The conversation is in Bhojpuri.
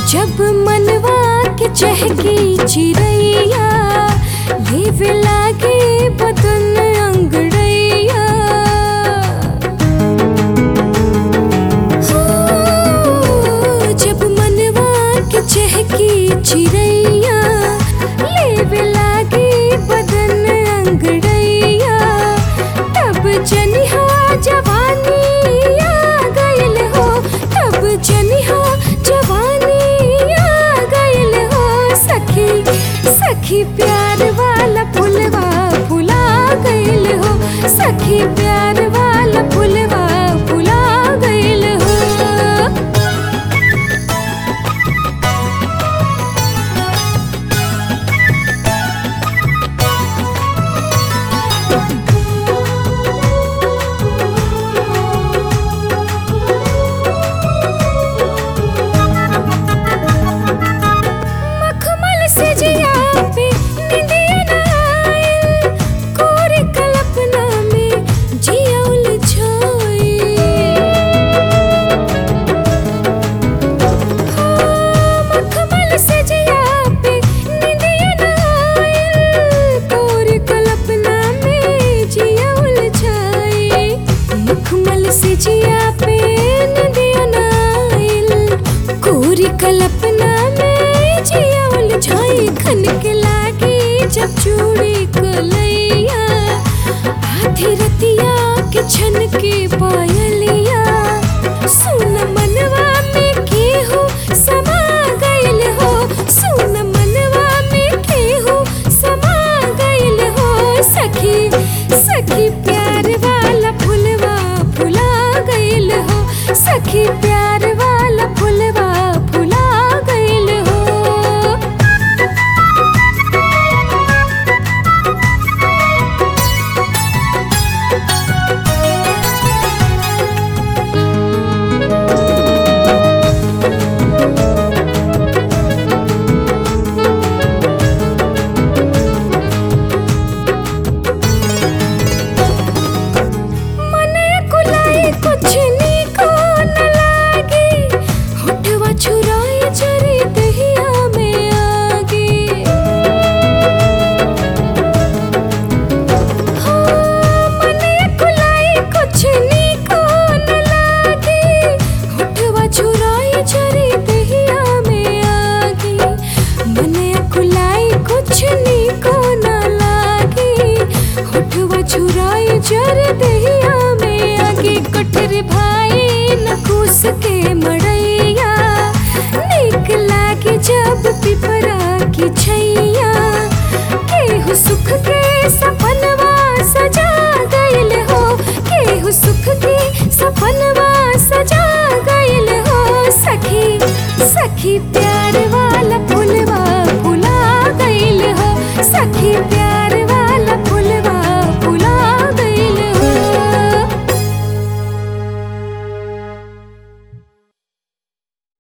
जब मनवा के चहकी चिड़ैया लेवे लागे बदन अंगड़ैया हो, जब मनवा के चहकी चिड़ैया लेवे लागे बदन अंगड़ैया तब जनिहा जवानी आ गइल हो तब जनिहा जवानी आ गइल हो सखी सखी प्यार वाला फुलवा फुला गइल हो सखी प्यार वाला फुलवा फुला गइल हो मखमल से जिया पे निंदिया न आइल कोरे कल्पना में जिया उलझाई मखमल से जिया पे निंदिया न आइल कोरे कल्पना में जिया उलझाई मखमल से जिया पे निंदिया न आइल कोरी कल्पना में जिया उलझाई खन के लागी जब चूड़ी कलैया आधी रतिया के छन के पायलिया सुन मनवा में केहू समा गइल हो सुन मनवा में केहू समा गइल हो सखी सखी प्यार वाला फुलवा फुला गइल हो सखी प्यार वाला फुलवा फुला गइल हो मने कुलाई कुछ नीको न लागे होठवा छुराए चरी दहिया में आगे हाँ, मने कुलाई कुछ नीको न लागे होठवा छुराए चरी दहिया में आगे मने कुलाई कुछ नीको न लागे होठवा छुराए चर दहिया में आगे कठर भाई नकुस के मड़ैया नीक लागे जब पिपरा की छैया केहू सुख के सपनवा सजा गइल हो केहू सुख के सपनवा सजा गइल हो सखी सखी प्यार